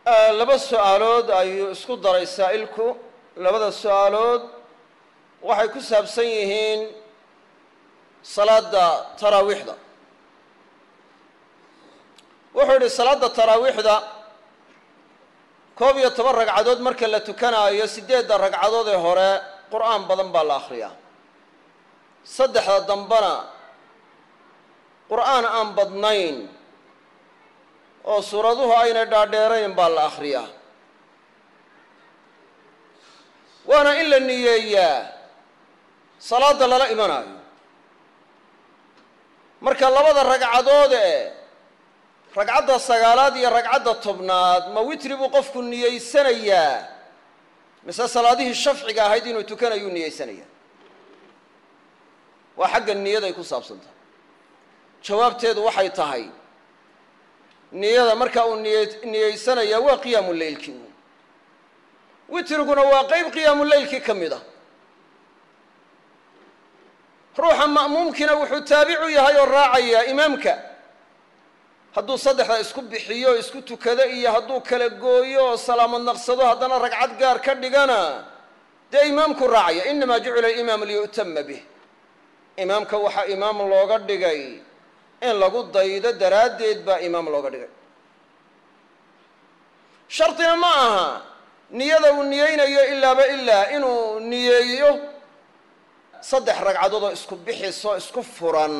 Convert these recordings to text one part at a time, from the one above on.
laba su-aalood ayuu isku daray saa'ilku labada su-aalood waxay ku saabsan yihiin salaadda taraawiixda wuxuu yidhi salaadda taraawiixda koob iyo toban ragcadood marka la tukanaayo siddeedda ragcadood ee hore qur'aan badan baa la akhriyaa saddexda dambena qur'aan aan badnayn oo suuraduhu aynay dhaadheerayn baa la akhriyaa waana in la niyeeyaa salaadda lala imanaayo marka labada ragcadood ee ragcadda sagaalaad iyo ragcadda tobnaad ma witri buu qofku niyeysanayaa mise salaadihii shafciga ahayd inuu tukanayuu niyeysanayaa waa xagga niyaday ku saabsantahay jawaabteedu waxay tahay niyada markaa uu niye niyeysanayaa waa qiyaamu leylkii uun witriguna waa qeyb qiyaamu leylkii ka mid a ruuxa ma'muumkiina wuxuu taabicu yahay oo raacayaa imaamka hadduu saddexda isku bixiyo isku tukado iyo hadduu kala gooyo oo salaamad naqsado haddana ragcad gaar ka dhigana dee imaamku raacaya inamaa jucila alimaamu liyu'tama bih imaamka waxaa imaam looga dhigay in lagu daydo daraaddeed baa imaam looga dhigay shardina ma aha niyada uu niyeynayo ilaaba ilaa inuu niyeeyo saddex ragcadood oo isku bixiso isku furan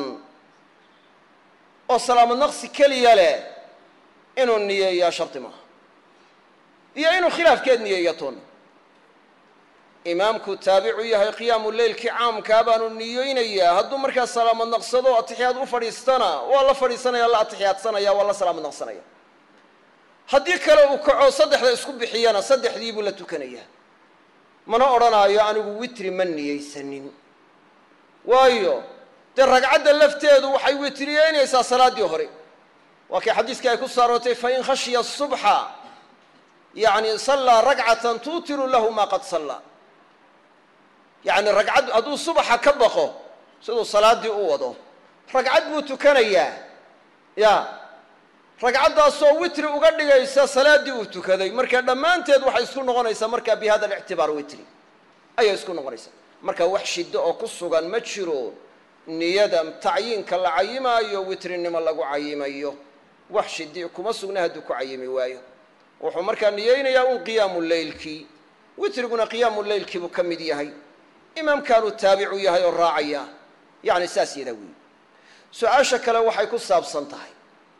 oo salaamad naqsi keliya leh inuu niyeeyaa shardi maaha iyo inuu khilaafkeed niyeeya toona imaamku taabicu yahay qiyaamu leylkii caamkaa baanu niyeynayaa hadduu markaa salaamad naqsado atixiyaad u fadhiistana waa la fadhiisanaya la atixiyaadsanaya waa la salaamad naqsanaya haddii kale uu kaco saddexda isku bixiyana saddexdii buu la tukanayaa mana odhanaayo anigu witri ma niyeysanin waayo dee ragcadda lafteedu waxay witriyeynaysaa salaaddii hore waa kii xadiiskii ay ku saarootay fain khashiya subxa yacni sallaa ragcatan tuutiru lahu maa qad sallaa yacni ragcad hadduu subaxa ka baqo siduu salaaddii u wado ragcad buu tukanayaa ya ragcaddaasoo witri uga dhigaysa salaaddii uu tukaday marka dhammaanteed waxay isku noqonaysaa markaa bi hada alictibaar witri ayay isku noqonaysaa marka wax shiddo oo ku sugan ma jiro niyada tacyiinka la cayimaayo witrinimo lagu cayimayo wax shidi kuma sugna hadduu ku cayimi waayo wuxuu markaa niyeynayaa un qiyaamu leylkii witriguna qiyaamu leylkii buu ka mid yahay imaamkaanuu taabicu yahay oo raacaya yacni saas yadaa weyi su-aasha kale waxay ku saabsan tahay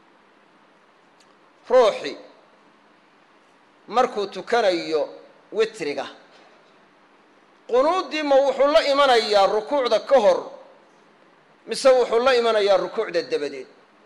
ruuxi markuu tukanayo witriga qunuuddii ma wuxuu la imanayaa rukuucda ka hor mise wuxuu la imanayaa rukuucda dabadeed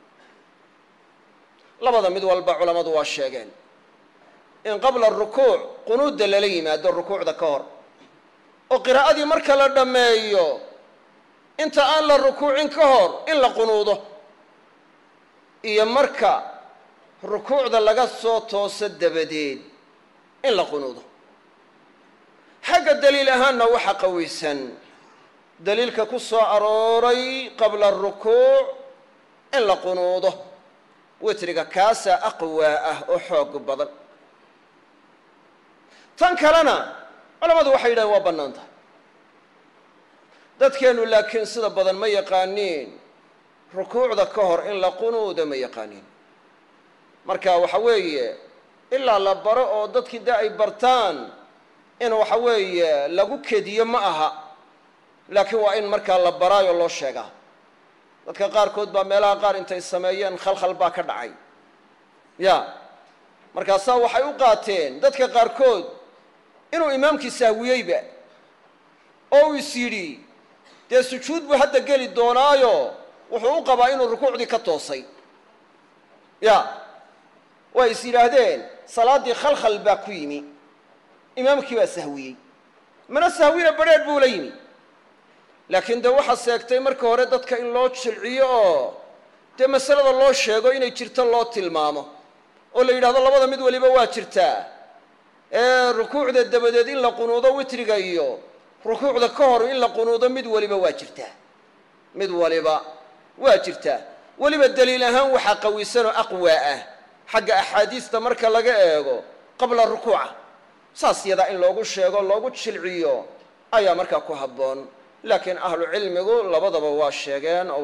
labada mid walba culammadu waa sheegeen in qabla rukuuc qunuudda lala yimaado rukuucda ka hor oo qiraa'adii marka la dhammeeyo inta aan la rukuucin ka hor in la qunuudo iyo marka rukuucda laga soo tooso dabadeed in la qunuudo xagga daliil ahaanna waxa qawiysan daliilka ku soo arooray qabla arukuuc in la qunuudo witriga kaasaa aqwaa ah oo xoog badan tan kalena culammadu waxay yidhahen waa bannaan tahay dadkeennu laakiin sida badan ma yaqaaniin rukuucda ka hor in la qunuudo ma yaqaaniin marka waxa weeye ilaa la baro oo dadkii dee ay bartaan in waxa weeye lagu kediyo ma aha laakiin waa in markaa la baraayo loo sheegaa dadka qaarkood baa meelaha qaar intay sameeyeen khalkhal baa ka dhacay ya markaasaa waxay u qaateen dadka qaarkood inuu imaamkii sahwiyeyba oo uu is yidhi dee sujuud buu hadda geli doonaayo wuxuu u qabaa inuu rukuucdii ka toosay ya way is yidhaahdeen salaaddii khalkhal baa ku yimi imaamkii baa sahwiyey mana sahwina badrheedh buu la yimi laakiin dee waxaa seegtay marka hore dadka in loo jilciyo oo dee masalada loo sheego inay jirto loo tilmaamo oo la yidhahdo labada mid waliba waa jirtaa ee rukuucda dabadeed in la qunuudo witriga iyo rukuucda ka hor in la qunuudo mid waliba waa jirtaa mid waliba waa jirtaa weliba daliil ahaan waxaa qawisanoo aqwaa ah xagga axaadiista marka laga eego qabla rukuuca saas yadaa in loogu sheego loogu jilciyo ayaa markaa ku habboon laakiin ahlu cilmigu labadaba waa sheegeen oo